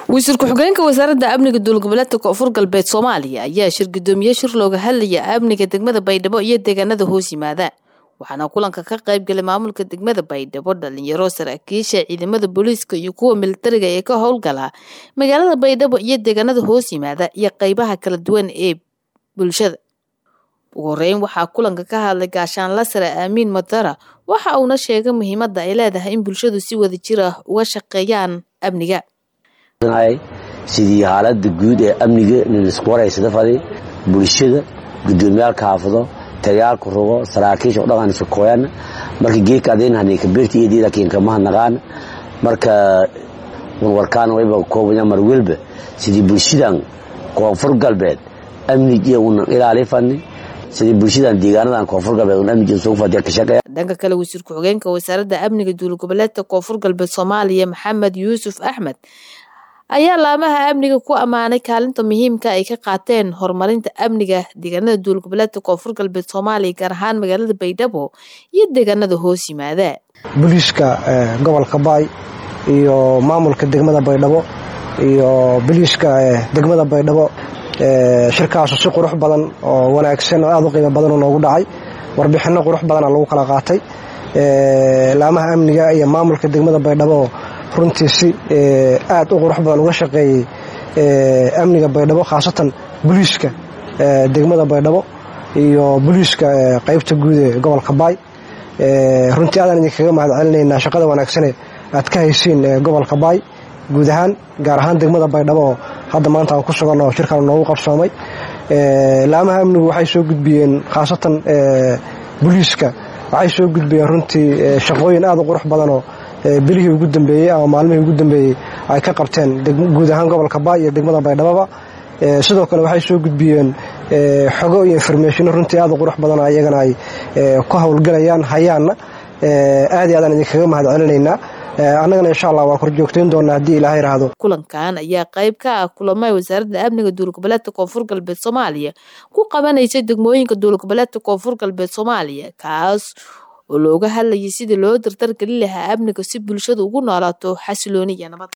wasiir ku-xigeenka wasaaradda amniga dowlgoboleedka koonfur galbeed soomaaliya ayaa shir gudoomiye shir looga hadlaya amniga degmada baydhabo iyo deegaanada hoos yimaada waxaana kulanka ka qayb galay maamulka degmada baydhabo dhalinyaro saraakiisha ciidamada booliiska iyo kuwa militariga ee ka howlgala magaalada baydhabo iyo deegaanada hoos yimaada iyo qeybaha kala duwan ee bulshada ugu horeyn waxaa kulanka ka hadlay gaashaanla sare aamiin madara waxa uuna sheegay muhiimada ay leedahay in bulshadu si wada jir ah uga shaqeeyaan amniga sidii xaalada guud ee amniga nilisku waraysada fadi bulshada gudoomiyaalka xaafado tagayaalka rugo saraakiisha dhaqan shakooyan marka geedka adeen haneka beerta iyo diida keen kama naqaan marka warkaan wayba koobaya mar walba sidii bulshadan koonfur galbeed amniga una ilaali fani sidii bulshadan deegaanadan koonfur galbeed una amniga soo fadiya ka shaqeeya dhanka kale wasiir ku-xigeenka wasaaradda amniga dowlgoboleedka koonfur galbeed soomaaliya maxamed yuusuf axmed ayaa laamaha amniga ku ammaanay kaalinta muhiimka ay ka qaateen horumarinta amniga deegaanada dowlgoboleedka koonfur galbeed soomaaliya gaar ahaan magaalada baydhabo iyo deegaanada hoos yimaada booliiska gobolka baay iyo maamulka degmada baydhabo iyo booliiska degmada baydhabo shirkaasu si qurux badan oo wanaagsan oo aada u qiimo badan noogu dhacay warbixinno qurux badana lagu kala qaatay laamaha amniga iyo maamulka degmada baydhabo runtii si aad u qurux badan uga shaqeeyey amniga baydhabo khaasatan booliiska degmada baydhabo iyo booliiska qaybta guud ee gobolka baay runtii aadaan idinkaga mahad celinaynaa shaqada wanaagsane aad ka haysiin gobolka baay guud ahaan gaar ahaan degmada baydhabo oo hadda maanta aan ku sugan oo shirkan noogu qabsoomay laamaha amnigu waxay soo gudbiyeen khaasatan booliiska waxay soo gudbiyeen runtii shaqooyin aad u qurux badanoo bilihii ugu dambeeyey ama maalmihii ugu dambeeyey ay ka qabteen guud ahaan gobolka baay iyo degmada baydhaboba sidoo kale waxay soo gudbiyeen xogo iyo informationo runtii aad u qurux badan iyagana ay ku howlgalayaan hayaanna aad iyo aadaan idinkaga mahad celinaynaa annagana insha allah waa korjoogtayn doonaa haddii ilaah yidhaahdo kulankan ayaa qayb ka ah kulamay wasaaradda amniga dowlgoboleedka koonfur galbeed soomaaliya ku qabanaysay degmooyinka dowlgoboleedka koonfur galbeed soomaaliya kaas oo looga hadlayay sidii loo dardargelin lahaa amniga si bulshadu ugu noolaato xasilooni iyo nabad